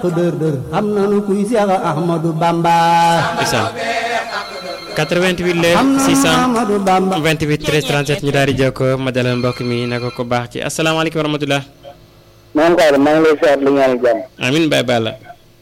dër dër xam nanu kuy Seex Ahmadu Bamba ndeysaan 88 la xam nanu 600 Ahmadu Bamba 28 13 37 ñu daal di jokkoo ma dalal mbokk mi ne ko ko baax ci asalaamaaleykum wa rahmatulah. maa ngi koy maa ngi lay siyaar li ñaanal jàmm amin Baye Balla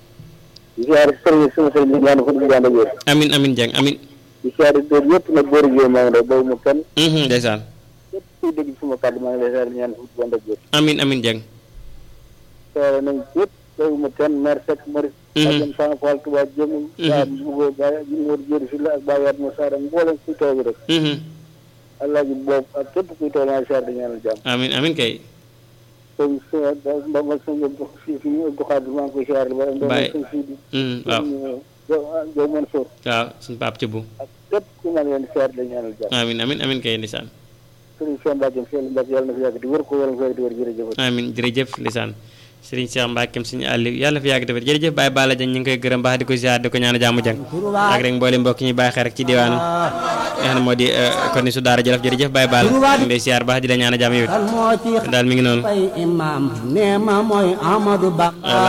di siyaar sëriñ suma sëriñ li ñaan fu ñu ànd ak yéen amin amin Dieng amin di siyaar dóor yëpp nag góor ak yooyu maa ngi lay boobu mu kenn Mhm, ndeysaan képp kuy dégg suma kàddu maa ngi lay siyaar li ñaan fu ñu ànd ak yéen amin amin Dieng siyaare nañ yëpp boobu mu kenn maire Seck Maris Mhm. ajam sama Fall Touba jëmul waa Mbugo Ba Jimóor Jéeri si la ak Baye Yaat Moussa Deme mboolem kuy toog rek Mhm, Alaaji boobu ak képp kuy toog maa ngi siyaar li ñaanal jàmm amin amin kay sëñ suma mba ma sëñ si si ñu Abdou Khadir maa ngi koy siyaar li ba ndox Baye. sëñ Sidi Mhm, waaw Jow Mansour waaw suñu paap ci bu ak képp ku ma leen siyaar li ñaanal jàmm amin amin amin kay ndeysaan sëriñ Cheikh Mbacke Cheikh Mbacke yàlla na fi yàgg di wër ko yàlla na fi yàgg di wër jërëjëf amin jërëjëf ndeysaan Serigne Cheikh Mbackeem suñu àlli yàlla fi yàgg defar jërëjëf Baye Balla Dieng ñu ngi koy gërëm baax di ko ziar di ko ñaan jàmm jàng ak rek mboolem mbokk ñi bàyyi xel rek ci diwaanu nga xam ne moo di kon ni su daara jolof jërëjëf Baye Balla ñu ngi lay ziar baax di la ñaan jàmm yow kan moo ci daal mi ngi noonu fay imam nee ma mooy Ahmadu Bamba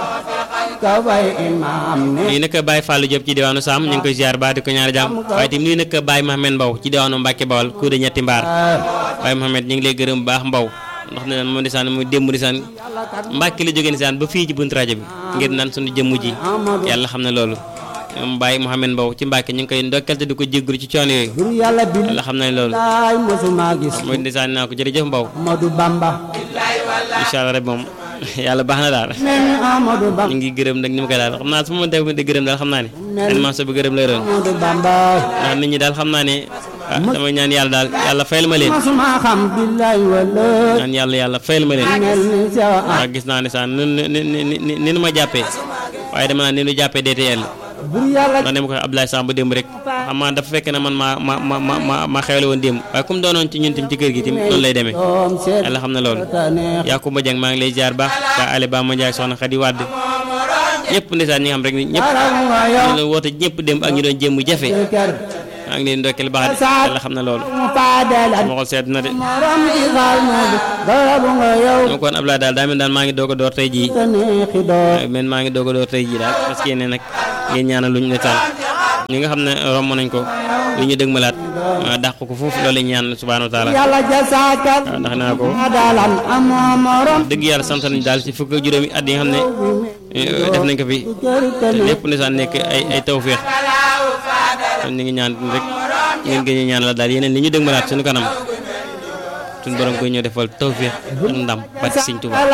ka fay imam ne nuyu nag Baye Fallou Diop ci diwaanu Sam ñu ngi koy ziar baax di ko ñaan jàmm waaye tamit nuyu nag Baye Mohamed Mbow ci diwaanu Mbacke Bawal ku de ñetti mbaar Baye Mohamed ñu ngi lay gërëm bu baax Mbow ndax ne moom ndeysaan mu démb ndeysaan Mbacke la jógee ndeysaan ba fii ci buntu rajo bi ngir naan suñu jëmm ji yàlla xam ne loolu moom Baye Mohamed Mbow ci Mbacke ñu ngi koy ndokkal te di ko jéggulu ci coono yooyu bur yàlla bi yàlla xam ne loolu laay mosuma gis mooy ndeysaan naa ko jërëjëf Mbow Ahmadu Bamba incha allah rek moom yàlla baax na daal mel ni Ahmadu ñu Bamba ngi gërëm nag ni ma koy daal xam naa su ma dégg di gërëm daal xam naa ne animation bi gërëm lay doon Ahmadu Bamba ndax nit ñi daal xam naa ne ah damay ñaan yàlla daal yàlla fayal ma leen mosuma xam billaay wala ñaan yàlla yàlla fayal ma leen mel ni Seex ndax gis naa ne sax ni ni ni ni ni nu ma jàppee waaye dama naan ni nu jàppee DTL bur yàlla ndax ne ma ko Abdoulaye Samb démb rek xam naa dafa fekk ne man maa ma ma ma ma ma xewle woon démb waaye comme doonoon ci ñun tim ci kër gi tim noonu lay demee doom seet yàlla xam na loolu tane Yakuba Dieng maa ngi lay jaar baax ba Ale Ba ma Ndiaye soxna Khady Wade ñëpp ndeysaan ñi nga xam rek ni ñëpp dara nga yow ñu doon woote ñëpp démb ak ñu doon jéem jafe kër maa ngi leen ndokkeel baax de yàlla xam na loolu mu paadalan sama xol sedd na de morom ci xaal moo bi dara bu nga yow donc kon Abdoulaye daal daa mel daal maa ngi doog a door tey jii te neexi door men maa ngi doog a door tey jii daal parce que ne nag ngeen ñaanal luñ ne taal ñi nga xam ne romb nañ ko lu ñu dëgmalaat ma dàq ko foofu loolu lañ ñaan subhanahu wa taala yàlla jasaakal waaw ndax naa ko dalan amoo morom dëgg yàlla sant nañ daal ci fukk ak juróomi at yi nga xam ne eh, def nañ ko fi kër te te lépp ndeysaan nekk ay ay tawféex kon ñu ngi ñaan rek ngeen gën a ñaan la daal yeneen li ñu dëgmalaat suñu kanam suñu borom koy ñëw defal tawféex ak ndam ba ci Sëñ Tuubaa